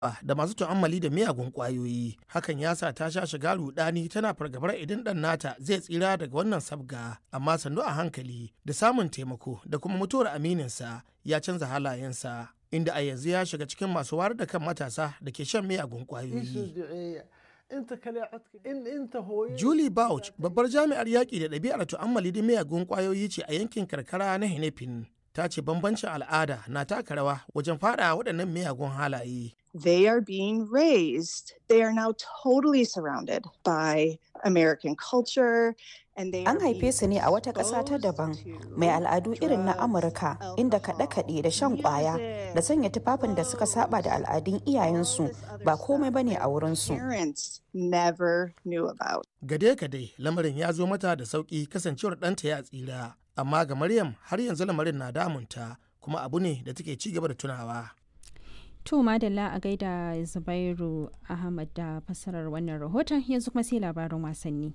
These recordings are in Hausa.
da masu tu'ammali da miyagun ƙwayoyi. Hakan ya sa ta sha shiga rudani tana fargabar idan ɗan nata zai tsira daga wannan sabga, amma sannu a hankali da samun taimako da kuma mutuwar amininsa ya canza halayensa. Inda a yanzu ya shiga cikin masu wayar da kan matasa da ke shan miyagun ƙwayoyi. Julie Bouch, babbar jami'ar yaƙi da ɗabi'ar tu'ammali da miyagun ƙwayoyi ce a yankin karkara na Hinefin. Ta ce bambancin al'ada na taka rawa wajen faɗa waɗannan miyagun halaye. They are being raised. They are now totally surrounded by American culture. An haife su ne a wata ƙasa ta daban mai al'adu irin na Amurka inda kaɗe-kaɗe da shan ƙwaya da sanya tufafin da suka saba da al'adun iyayensu ba komai bane a wurinsu. Gade-gade lamarin ya zo mata da sauƙi kasancewar ɗanta ya tsira, amma ga Maryam har yanzu lamarin na damunta kuma abu ne da take ci gaba da tunawa. To madalla a gaida Zubairu Ahmad da fassarar wannan rahoton yanzu kuma sai labarin wasanni.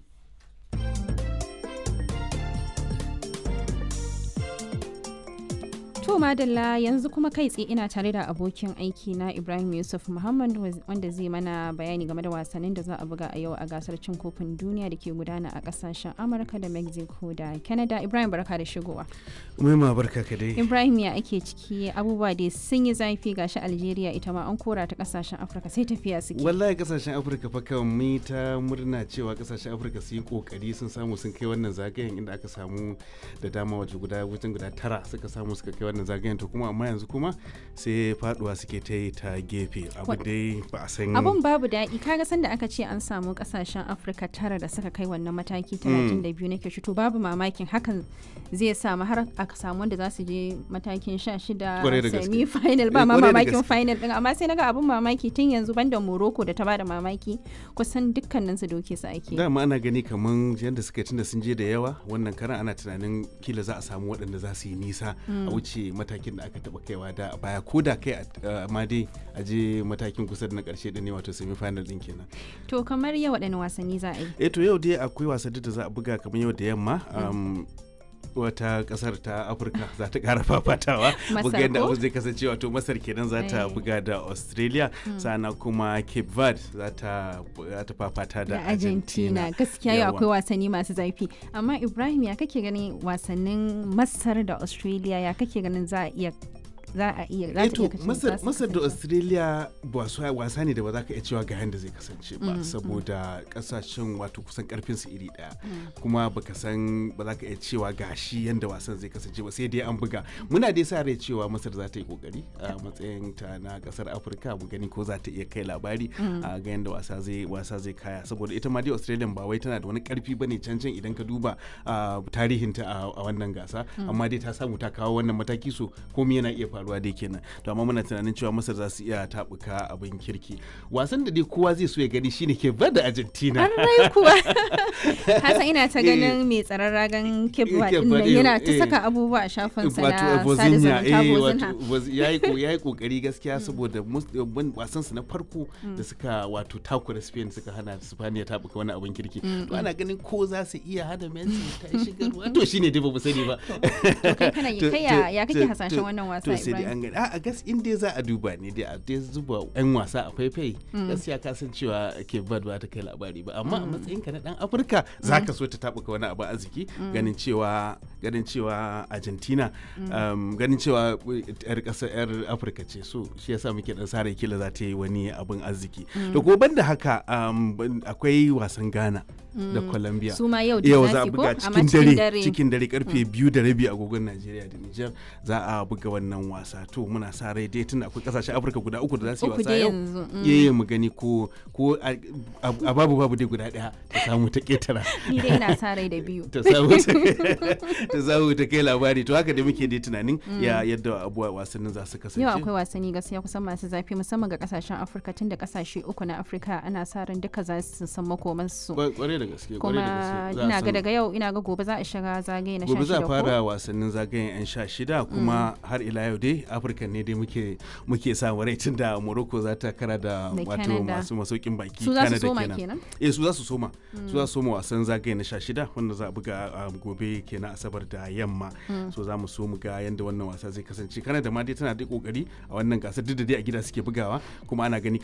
To madalla yanzu kuma kai tsaye ina tare da abokin aiki na Ibrahim Yusuf Muhammad wanda zai mana bayani game da wasannin da za a buga a yau a gasar cin kofin duniya da ke gudana a kasashen Amurka da Mexico da Canada. Ibrahim barka da shigowa. Umaima barka ka dai. Ibrahim ya ake ciki abubuwa dai sun yi zafi gashi Algeria ita ma an kora ta kasashen Afirka sai tafiya suke. Wallahi kasashen Afirka fa kan mu ta murna cewa kasashen Afirka su yi kokari sun samu sun kai wannan zagayen inda aka samu da dama waje guda wajen guda tara suka samu suka kai wannan zagayen to kuma amma yanzu kuma sai faduwa suke ta yi ta gefe abu dai ba a san abun babu daɗi kaga sanda aka ce an samu kasashen afirka tara da suka kai wannan mataki 32 nake shi to babu mamakin hakan zai samu har aka samu wanda za su je matakin 16 semi final ba ma mamakin final din amma sai naga abun mamaki tun yanzu banda morocco da ta bada mamaki kusan dukkanin su doke su ake dama ana gani kaman yadda suka tunda sun je da yawa wannan karan ana tunanin kila za a samu waɗanda za su yi nisa a wuce matakin da aka taba kaiwa da a baya ko da kai ma dai a je matakin kusa da na karshe da ne wato semi final din kenan to kamar yau waɗanne wasanni za a yi eh to yau dai akwai wasanni da za a buga kamar yau da yamma wata kasar ta afirka za ta kara fafatawa buga yadda abu zai kasance wato masar kenan za ta buga da australia sana kuma cape verde za ta fafata da argentina gaskiya yau akwai wasanni masu zafi amma ibrahim ya kake ganin wasannin masar da australia ya kake ganin za a iya za a iya za ta iya masar da australia wasa ne da ba za ka iya cewa ga yadda zai kasance ba saboda kasashen wato kusan karfin su iri daya kuma baka san ba za ka iya cewa ga shi yadda wasan zai kasance ba sai dai an buga muna dai sa rai cewa masar za ta yi kokari a matsayin ta na kasar afirka mu gani ko za ta iya kai labari a ga yadda wasa zai wasa zai kaya saboda ita ma dai australia ba wai tana da wani karfi bane can can idan ka duba tarihinta a wannan gasa amma dai ta samu ta kawo wannan mataki so komai yana iya faruwa dai kenan to amma muna tunanin cewa masar za su iya tabuka abin kirki wasan da dai kowa zai so ya gani shine ke da argentina an kuwa hasa ina ta ganin mai tsaron ragan kebba din nan yana ta saka abubuwa a shafin sa na sada zumunta yayi yayi kokari gaskiya saboda wasan su na farko da suka wato takura spain suka hana spain ya tabuka wani abin kirki to ana ganin ko za su iya hada messi ta shiga ruwa to shine dai ba mu sani ba to kai kana kai ya kake hasashen wannan wasa Ibrahim an gani a gas in dai za a duba ne dai a dai zuba yan wasa a faifai gaskiya ka san cewa ke bad ba ta kai labari ba amma a matsayin ka na dan afirka za ka so ta tabuka wani abu arziki ganin cewa ganin cewa argentina ganin cewa yar kasar yar afirka ce so shi yasa muke dan sare kila za ta yi wani abin arziki da ko banda haka akwai wasan ghana da Colombia. Su ma yau yau za a buga cikin dare cikin dare karfe biyu da rabi agogon Najeriya da Nijar za a buga wannan wasa to muna sa rai dai tun akwai kasashen Afirka guda uku da za su yi wasa yau yayi mu gani ko ko a babu babu dai guda daya ta samu ta ketara. Ni dai ina sa rai da biyu. Ta samu ta samu ta kai labari to haka da muke dai tunanin ya yadda abuwa wasannin za su kasance. Yau akwai wasanni gaskiya kusan masu zafi musamman ga kasashen Afirka tun da kasashe uku na Afirka ana sa ran duka za su san makomansu. Kwarai da gaske kuma ina ga daga yau ina ga gobe za a shiga zagaye na 16 gobe za a fara wasannin zagayen yan sha shida kuma har ila yau dai afirka ne dai muke muke samu rai tun da morocco za ta kara da wato masu masaukin baki su za su soma kenan eh su za su soma su za su soma wasan zagaye na sha shida wanda za a buga gobe kenan asabar da yamma so za mu so mu ga yanda wannan wasa zai kasance kanada ma dai tana da kokari a wannan gasar duk da dai a gida suke bugawa kuma ana gani